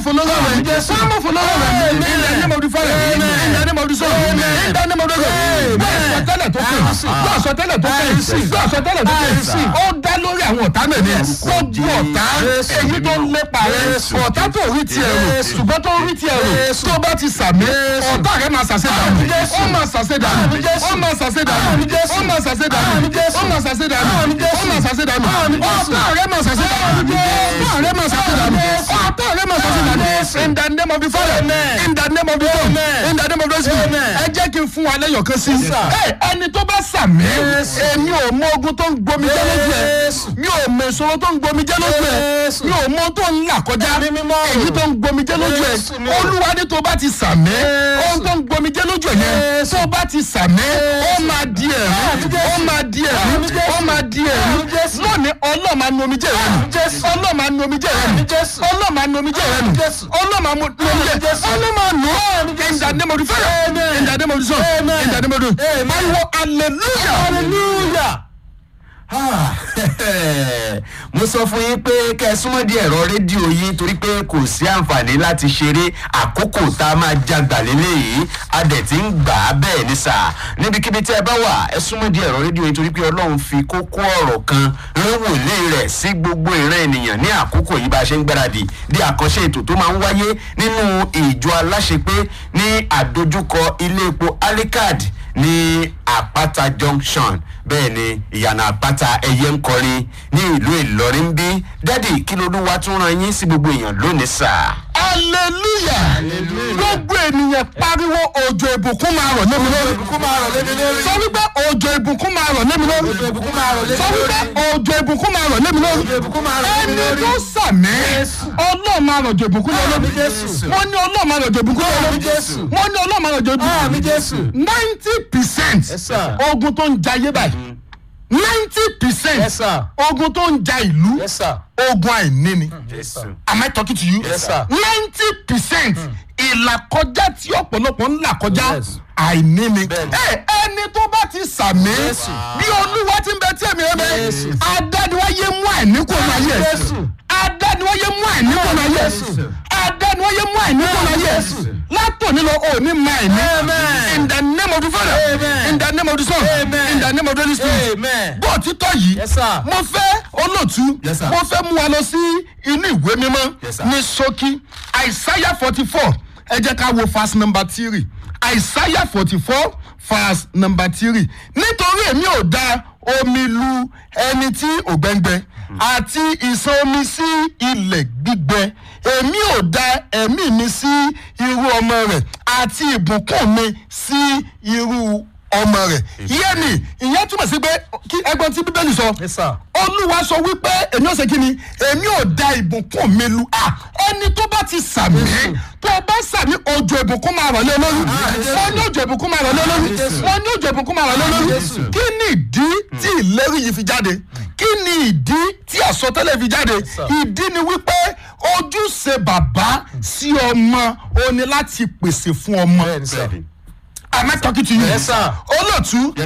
follow them. Some will follow them. In the name of the Father. In the name of the Son. In the name of the God. Gbọ́ àsọtẹ́lẹ̀ tó kẹ́. Gbọ́ àsọtẹ́lẹ̀ tó kẹ́. Gbọ́ àsọtẹ́lẹ̀ tó kẹ́. Ó dá lórí àwọn ọ̀tá náà ni. Gbogbo ọ̀tá èyí tó ń lépa rẹ̀. Ọ̀tá tó rí tiẹ̀ rò. Ṣùgbọ́n tó rí tiẹ̀ rò. Tó bá ti sàmì. Ọ̀tá rẹ̀ máa ṣàṣẹ dànù. Ó máa ṣàṣẹ dànù. Ó máa ṣàṣẹ dànù. Ó máa ṣàṣẹ dànù. Ó máa ṣàṣẹ dànù. Ó máa ṣàṣẹ dànù. Ọ̀tá rẹ̀ máa ṣàṣẹ dànù. Ọ̀tá rẹ̀ máa ṣàṣẹ dànù. Ọ̀tá rẹ̀ máa ṣàṣẹ dànù. In the name of the Father. In the name of the Son. In the name of the Spirit. Ẹ jẹ́ kí n fún wa lẹ́yọ̀ kan sí. Ẹ, Ẹni tó bá sàmì. Èmi ò mọ ogun tó ń gbomi jẹ́ lójú ẹ̀. Mi ò mọ ìṣòro tó ń gbomi jẹ́ lójú ẹ̀. Mi ò mọ tó ń là kọjá. Èyí tó ń gbomi jẹ́ lójú ẹ̀. Olúwa ní tó bá ti sàmì. Ohun tó ń gbomi jẹ́ lójú ẹ̀ yẹn. Tó bá ti sàmì. Ó máa di ẹ̀rí. Ó máa di ẹ̀rí. Ó máa di ẹ̀rí. Lónìí ọlọ́ọ̀ máa nu omijé rẹ̀ nù. Ọlọ́ọ̀ máa nu omijé rẹ̀ nù. Ọlọ́ọ̀ máa nu omijé rẹ̀ nù. Ọlọ́ọ̀ máa nu omijé rẹ̀ nù. Ọlọ́ọ̀ máa nù ọ́. In the name of the Father. In the name of the Son. In the name of the Pariwo hallelujah. hallelujah. Ah, mo sọ fún yín pé kẹ́ ẹ súnmọ́ di ẹ̀rọ rédíò yín torí pé kò sí àǹfààní láti ṣeré àkókò tá a máa jagbà lélẹ́yìí a dẹ̀ ti ń gbà á bẹ́ẹ̀ ní sà níbikíbi tí ẹ bá wà ẹ súnmọ́ di ẹ̀rọ rédíò yín torí pé ọlọ́run fi kókó ọ̀rọ̀ kan rán wòlé rẹ̀ sí gbogbo ìran ènìyàn ní àkókò yìí bá a ṣe ń gbáradì di àkànṣe ètò tó máa ń wáyé nínú ìjọ aláṣepé ní àdójúkọ ilé epo alikad ní àpáta junction bẹ́ẹ̀ ni ìyànà àpáta ẹyẹ ń kọrin ní ìlú ìlọrin bí dádì kí lolúwa tún ran yín sí gbogbo èèyàn lónìí sà. hallelujah gbogbo ènìyàn pariwo òjò ìbùkún máa rọ̀ lémi lórí sọ wípé òjò ìbùkún máa rọ̀ lémi lórí sọ wípé òjò ìbùkún máa rọ̀ lémi lórí ẹni tó sàmì ọlọ́ọ̀ máa rọ̀jò ìbùkún lé lórí wọ́n ní ọlọ́ọ̀ máa rọ̀jò ìbùkún lé lórí wọ́n ní ọlọ́ọ̀ máa rọ̀jò ìbùkún ninety percent sir. ogun tó ń jayé báyìí ninety percent Yes, sir. ogun tó ń ja ìlú Yes, sir. ogun àìní ni jésù am I talking to you? Yes, sir. ninety percent ìlàkọjá tí ọ̀pọ̀lọpọ̀ ń là kọjá Yes. àìní ni. Bẹ́ẹ̀ni. ẹ ẹni tó bá ti sàmì Jésù. bí olúwa ti ń bẹ tí èmi rẹ bẹ Jésù. adániwáyé mú àìní kò náà yẹ Jésù. adániwáyé mú àìní kò náà yẹ adániwáyé mú àìní kò náà yẹ látòní lọ òní mọ àìní Amen. in the name of the father Amen. in the name of the son Amen. in the name of the holy spirit Amen. bó títọ́ yìí Yes, sir. mo fẹ́ olóòtú Yes, sir. mo fẹ́ mú wa lọ sí inú ìwé mímọ́ Yes, sir. ní ṣókí àìsáyà forty four ẹ jẹ́ ká wo verse number three àìsáyà forty four verse number three nítorí èmi ò da omi lu ẹni tí ògbẹ́ngbẹ́ àti ìsan omi sí ilẹ̀ gbígbẹ èmi ò da ẹ̀mí mi sí irú ọmọ rẹ̀ àti ìbùkún mi sí irú ọmọ rẹ̀ yẹ́nì ìyẹn túmọ̀ sí pé kí ẹgbọ́n tí bíbélì sọ Yes, sir. olúwa sọ wípé èmi ò ṣe kí ni èmi ò da ìbùkún mi lu à ẹni tó bá ti sàmì tó o bá sàmì òjò ìbùkún máa rọ̀ lé lórí wọ́n ní òjò ìbùkún máa rọ̀ lé lórí wọ́n ní òjò ìbùkún máa rọ̀ lé lórí kí ni ìdí tí ìlérí yìí fi jáde kí ni ìdí tí àsọtẹ́lẹ̀ fi jáde ìdí ni wípé ojúṣe bàbá sí ọmọ ó ní láti pèsè fún ọmọ Bẹ́ẹ̀ni, sir. am I talking to you Yes, sir. olóòtú